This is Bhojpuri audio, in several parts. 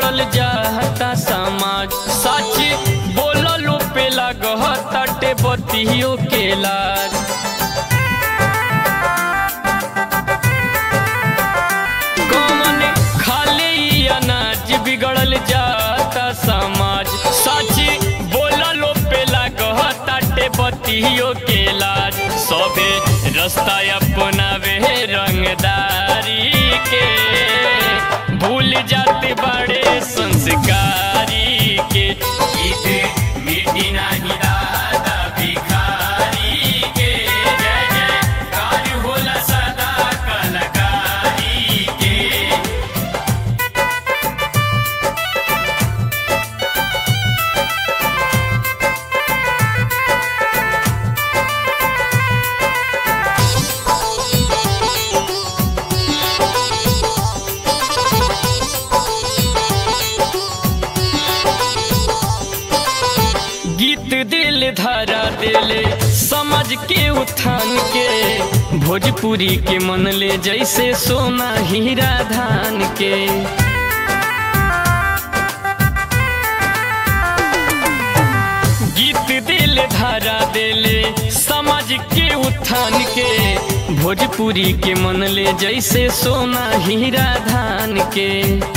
बिगड़ल जाता समाज सच बोललो पे लगह तटे बतियो के लाज कौन खाले ई अनाज बिगड़ल जाता समाज सच बोललो पे लगह तटे बतियो के लाज सबे रास्ता अपनावे रंगदारी के भूल जाते बड़े संस्कारी के ईद मिटी नाही दादा भिखारी के जय जय कार होला सदा कलाकारी के गीत दिल धारा दिले समझ के उत्थान के भोजपुरी के मन ले जैसे सोना हीरा धान के गीत दिल धारा दिले समझ के उत्थान के भोजपुरी के मन ले जैसे सोना हीरा धान के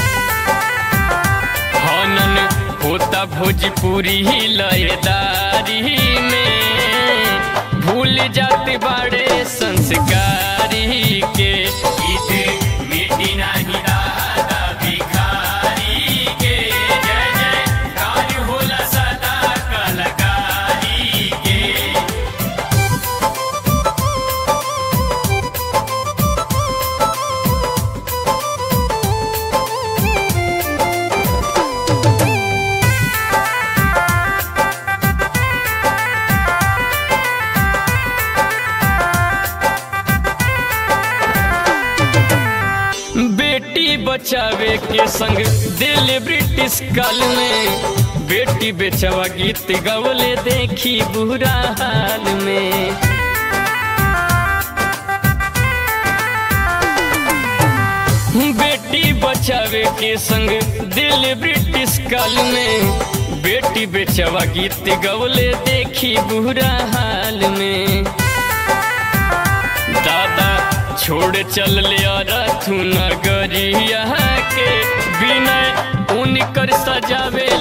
हनन होता भोजपुरी लयदारी में भूल जाते बड़े संस्कारी के ईद मिटी नाही दादा भिखारी के जय जय कार होला सदा कलाकारी के बेटी बचावे के संग दिल ब्रिटिश काल में बेटी बेचवा गीत गवले देखी बुरा हाल में बेटी बचावे के संग दिल ब्रिटिश काल में बेटी बेचवा गीत गवले देखी बुरा हाल में दादा छोड़ चल ले रथु नगरिया के बिना उनकर सजावे